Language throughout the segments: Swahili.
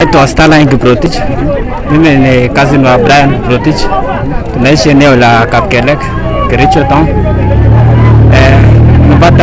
naitwa Starline Kiprotich. Mimi ni cousin wa Brian Kiprotich. Tunaishi eneo la Kapkelek, Kericho town. Eh, nimepata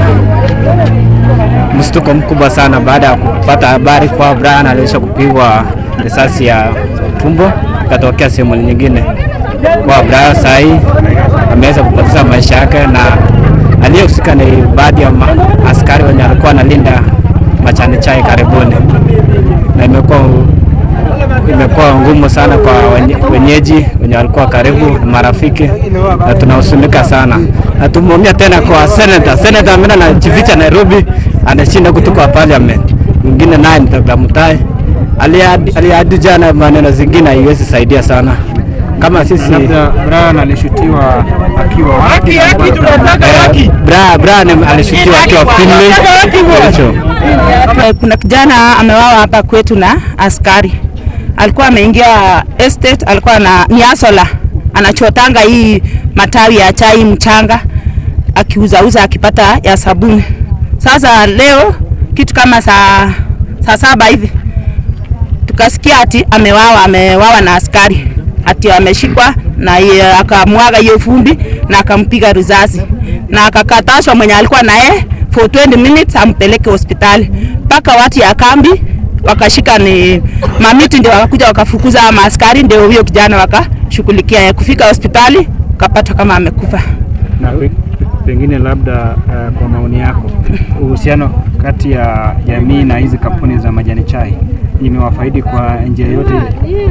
mshtuko mkubwa sana baada ya kupata habari kwa Brian aliisha kupigwa risasi ya tumbo ikatokea sehemu nyingine. Kwa Brian saa hii ameweza kupoteza maisha yake na aliyehusika ni baadhi ya ma- askari wenye alikuwa analinda machani chai karibuni, na imekuwa imekuwa ngumu sana kwa wenye- wenyeji wenye walikuwa karibu na marafiki, na tunahusunika sana, na tumeumia tena kwa senator. Senator amena anajificha Nairobi, anashinda kutoka parliament. Mwingine naye ni Dr. Mutai aliahidi aliahidi jana maneno zingine haiwezi saidia sana kama sisi Labda Brian alishutiwa akiwa wapi? eh, Bra Brian alishutiwa akiwa Finley Kericho. Eh, Kuna kijana amewawa hapa kwetu na askari, alikuwa ameingia estate, alikuwa na ni asola, anachotanga hii matawi ya chai mchanga, akiuzauza akipata ya sabuni. Sasa leo kitu kama saa saa saba hivi tukasikia ati amewawa, amewawa na askari, ati ameshikwa na ye- akamwaga hiyo fumbi na akampiga risasi na akakatashwa mwenye alikuwa naye for 20 minutes ampeleke hospitali mpaka watu ya kambi wakashika ni mamiti, ndio wakakuja wakafukuza ama askari, ndio huyo kijana wakashughulikia kufika hospitali kapata kama amekufa. Na pe- pengine labda uh, kwa maoni yako uhusiano kati ya jamii na hizi kampuni za majani chai imewafaidi kwa njia yote ile?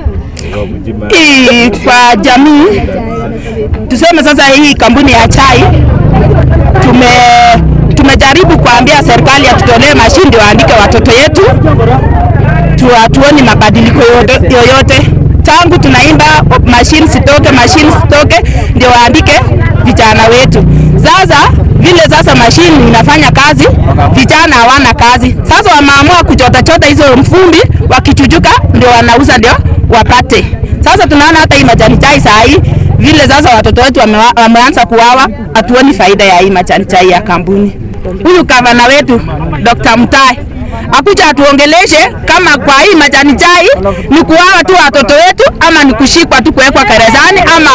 hii kwa jamii tuseme sasa, hii kampuni ya chai tume tumejaribu kuambia serikali atutolee mashine ndio waandike watoto yetu tu, hatuoni mabadiliko yoyote, yoyote. Tangu tunaimba mashine sitoke, mashine sitoke, ndio waandike vijana wetu. Sasa vile sasa mashine inafanya kazi, vijana hawana kazi. Sasa wameamua kuchota chota hizo mfumbi, wakichujuka ndio wanauza ndio wapate. Sasa tunaona hata hii majani chai saa hii vile sasa watoto wetu wamewa- wameanza kuwawa, hatuoni faida ya hii majani chai ya kampuni. Huyu gavana wetu Dr. Mutai akuja atuongeleshe kama kwa hii majani chai ni kuwawa tu watoto wetu ama ni kushikwa tu kuwekwa gerezani ama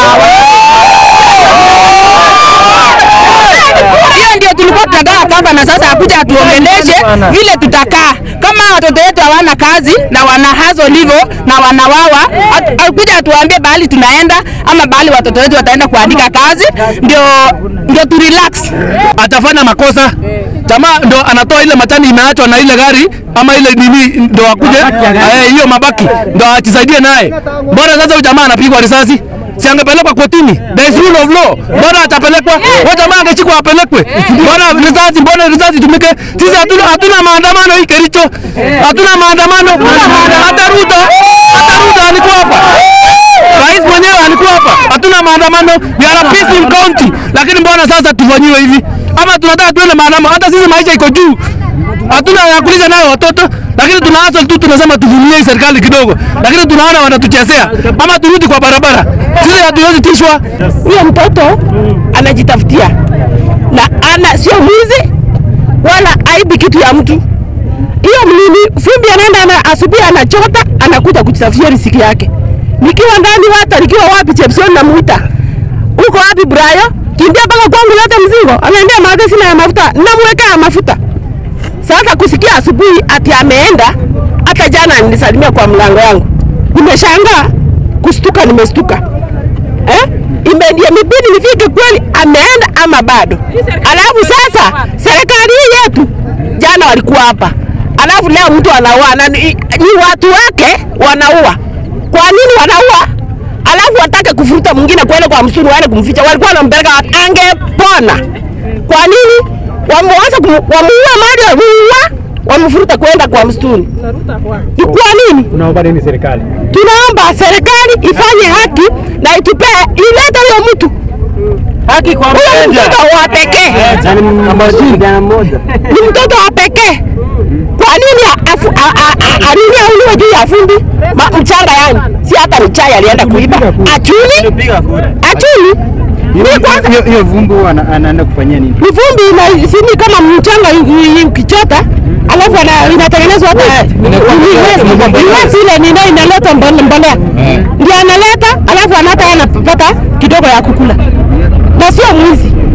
hiyo ndio tulikuwa tunagaa kama na sasa akuja atuongeleshe vile tutakaa kama watoto wetu hawana kazi na wana hazo livo na wanawawa, at- akuja atuambie bahali tunaenda ama bahali watoto wetu wataenda kuandika kazi, ndio ndio tu relax. atafanya makosa jamaa ndo anatoa ile matani imeachwa na ile gari ama ile nini ndo akuje eh, hiyo mabaki ndo ajisaidie naye. Mbona sasa huyu jamaa anapigwa risasi? Si angepelekwa kotini? There is rule of law. Mbona atapelekwa? Huyo jamaa angechikwa apelekwe. Mbona risasi? Mbona risasi tumike? Sisi hatuna hatuna maandamano hii Kericho. Hatuna maandamano. Hata Ruto, hata Ruto alikuwa hapa. Rais mwenyewe alikuwa hapa. Hatuna maandamano. We are a peaceful county. Lakini mbona sasa tufanyiwe hivi? Ama tunataka tuende maandamano? Hata sisi maisha iko juu. Hatuna ya kulisha nayo watoto, lakini tuna hustle tu, tunasema tuvumilie hii serikali kidogo, lakini tunaona wanatuchezea. Ama turudi kwa barabara, sisi hatuwezi tishwa. Huyo mtoto anajitafutia na ana sio mwizi wala aibi kitu ya mtu. Hiyo mlimi fumbi anaenda ana, asubuhi anachota anakuja kujitafutia riziki yake. Nikiwa ndani hata nikiwa wapi Chepson namuita. Uko wapi Brayo? Kimbia mpaka kwangu lete mzigo. Anaambia maadhi sina ya mafuta. Namwekea mafuta. Sasa kusikia asubuhi ati ameenda, hata jana nilisalimia kwa mlango yangu, nimeshangaa kustuka, nimestuka eh? Imebidi imebidi nifike kweli ameenda ama bado. Alafu sasa serikali hii yetu jana walikuwa hapa, alafu leo mtu anaua na ni, ni watu wake wanaua. Kwa nini wanaua? Alafu watake kufuruta mwingine kwenda kwa msituni waende kumficha, walikuwa wanampeleka wapi? angepona. Kwa nini wameanza kum- wamuua mali wamuua wamfuruta kwenda kwa msituni? Ni kwa nini? Unaomba nini serikali? tunaomba serikali ifanye haki na itupe ilete huyo mtu Haki kwa huyo mtoto wa pekee ni mtoto wa pekee. Kwa nini afu- a- a- a- alinia uliwe juu ya fundi Ma- mchanga? Yani si hata ni chai alienda kuiba, achuni achuni Mimi kwanza Hiyo hiyo vumbi huwa ana- anaenda kufanyia nini? ni vumbi ina sini kama mchanga i- i- ukichota alafu ana- inatengenezwa hata iwezi ile nino inaleta mbole- mbolea ndio analeta alafu anata anapata kidogo ya kukula na sio mwizi